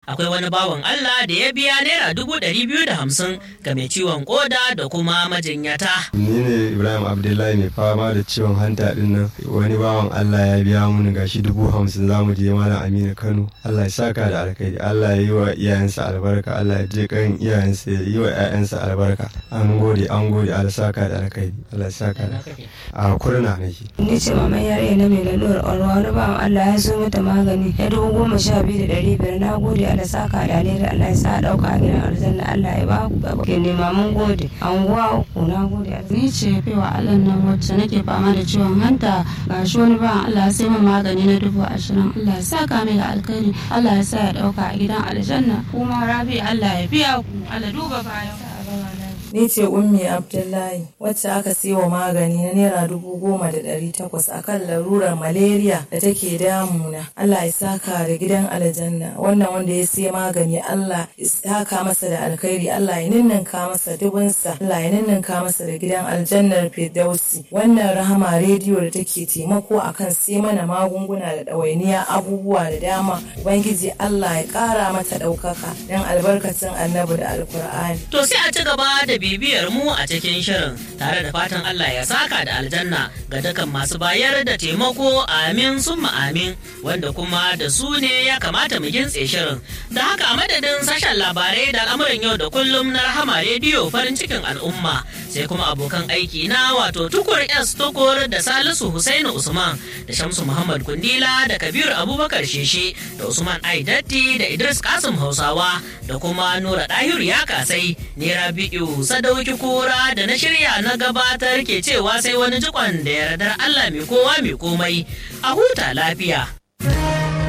akwai wani bawan Allah da ya biya naira dubu ɗari biyu da hamsin ga mai ciwon koda da kuma majinyata. ni ne ibrahim abdullahi mai fama da ciwon hanta din nan wani bawan allah ya biya mun gashi dubu hamsin za mu je malam aminu kano allah ya saka da alkhairi allah ya yi wa iyayensa albarka allah ya je kan iyayensa ya yi wa 'ya'yansa albarka an gode an gode allah saka da alkhairi allah ya saka da a kurna nake ni ce maman yarinya na mai lalurar ƙwarwa wani bawan Allah ya zo mata magani ya dubu goma sha biyu da ɗari biyar na gode Allah saka da alheri Allah ya sa ɗauka a gidan aljanna Allah ya ba ku gaba ke nema mun gode anguwa uku na gode ni ce fiwa Allah nan wacce nake fama da ciwon hanta ga shi wani bawan Allah ya sai min magani na dubu ashirin Allah ya saka mai da alkhairi Allah ya sa ya ɗauka a gidan aljanna kuma rabi Allah ya biya ku Allah duba bayan Ni ce Ummi Abdullahi wacce aka siyo magani na Naira dubu goma da ɗari takwas a kan larurar malaria da take damuna. Allah ya saka da gidan aljanna wannan wanda ya siya magani Allah ya saka masa da alkhairi Allah ya ninninka masa dubunsa Allah ya ninninka masa da gidan aljannar Firdausi. Wannan rahama rediyo da take taimako akan sai mana magunguna da ɗawainiya abubuwa da dama. Ubangiji Allah ya ƙara mata ɗaukaka don albarkacin annabi da alkur'ani. To sai a ci gaba da bibiyar mu a cikin shirin tare da fatan Allah ya saka da aljanna ga dukkan masu bayar da taimako amin summa amin wanda kuma da su ne ya kamata mu gintse shirin da haka a madadin sashen labarai da al'amuran yau da kullum na rahama rediyo farin cikin al'umma sai kuma abokan aiki na wato tukur s tukur da salisu husainu usman da shamsu muhammad kundila da kabiru abubakar sheshe da usman aidatti da idris kasim hausawa da kuma nura dahiru ya kasai ne rabi'u sadauki kura da na shirya na gabatar ke cewa sai wani jikon da yardar allah mai kowa mai komai a huta lafiya